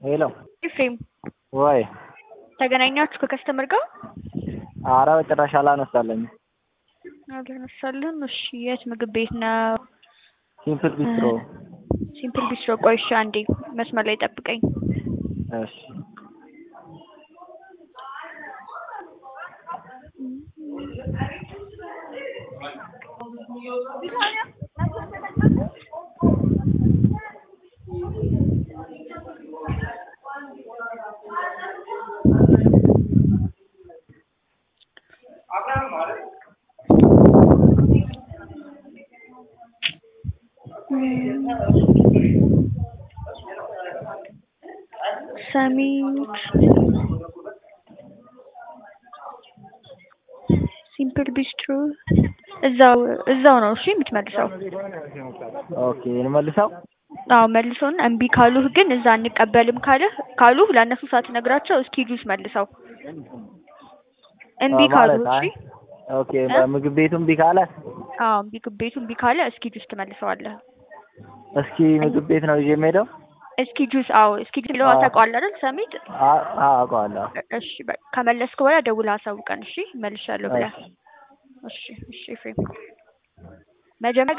ሄሎ ኤፍሬም ወይ ተገናኛችሁ ከከስተመር ጋር? አረ በጭራሽ አላነሳለኝ። አልተነሳልህም? እሺ የት ምግብ ቤት ነው? ሲምፕል ቢስትሮ። ሲምፕል ቢስትሮ። ቆይ እሺ አንዴ መስመር ላይ ጠብቀኝ። እሺ ሰሚት ሲምፕል ቢስትሮ እዛው እዛው ነው። እሺ የምትመልሰው? ኦኬ እንመልሰው። አዎ መልሶን እምቢ ካሉህ ግን እዛ አንቀበልም ካለህ ካሉህ ለእነሱ ሳትነግራቸው እስኪ ጁስ መልሰው እምቢ ካሉህ። ማለት እሺ ኦኬ በምግብ ቤቱ እምቢ ካለ አዎ እምቢ ቤቱ እምቢ ካለ እስኪ ጁስ ትመልሰዋለህ። እስኪ ምግብ ቤት ነው ይዤ የምሄደው። እስኪ ጁስ አዎ እስኪ ጁስ ብለው አዎ። ታውቀዋለህ አይደል? ሰሚት አ- አዎ አውቀዋለሁ። እሺ በቃ ከመለስክ በኋላ ደውለህ አሳውቀን። እሺ መልሻለሁ ብለህ እሺ። እሺ እሺ ኤፍሬም መጀመሪያ